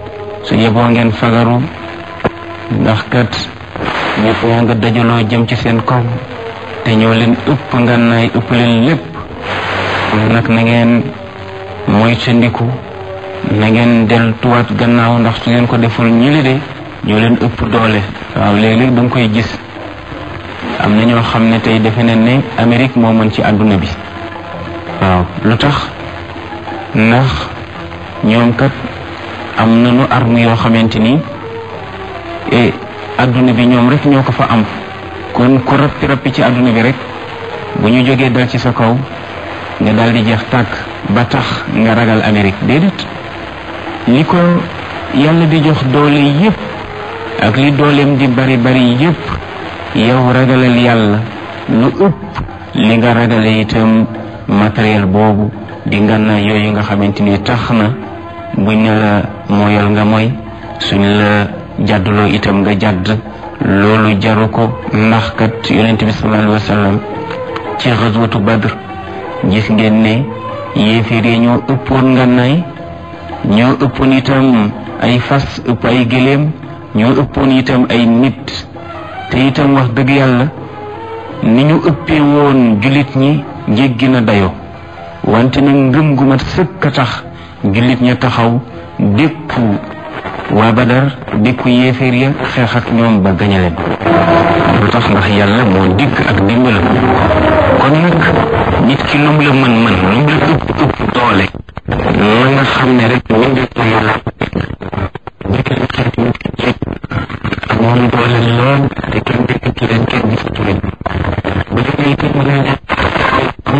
su yeboo ngeen fagaru ndax kat ñëpp ñaa nga dajaloo jëm ci seen kaw te ñoo leen ëpp ngànnaay ëpp leen lépp nag na ngeen moytandiku na ngeen deltuwaat gannaaw ndax su ngeen ko deful ñili de ñoo leen ëpp doole waaw léeg-léeg da nga koy gis am na ñoo xam ne tey defe nañ ne Amérique moo mën ci àdduna bi waaw lu tax ndax ñoom kat am nañu arme yoo xamante ni e àdduna bi ñoom rek ñoo ko fa am kon ku rappi rappi ci àdduna bi rek bu ñu jógee dal ci sa kaw nga daal di jeex tàkk ba tax nga ragal Amérique déedéet li ko yàlla di jox doole yépp ak li dooleem di bari bari yépp yow ragalal yàlla lu ëpp li nga ragale itam matériel boobu di ngànnaay yooyu nga xamante ni tax na buñ ne la mooyal nga mooy suñ la jàdduloo itam nga jàdd loolu jaru ko ndax kat yonent bi sallallahu alayhi wa sallam ci xaswatu badr gis ngeen ne yéeféer yi ñoo ëppoon ngànnaay ñoo ëppoon itam ay fas ëpp ay gëléem ñoo ëppoon itam ay nit te itam wax dëgg yàlla ni ñu ëppee woon jullit ñi jéggi na dayo wante nag ngëm gu mat sëkk a tax jullit ña taxaw dékku waa badar dékku yéeféer ya xeex ak ñoom ba gañe leen lu tax ndax yàlla moo dikk ak dimbalam kon nag nit ki lu mu la mën mën lu mu la ëpp ëpp doole na nga xam ne rek ñu ngi ko yàlla amoon doole lool te kenn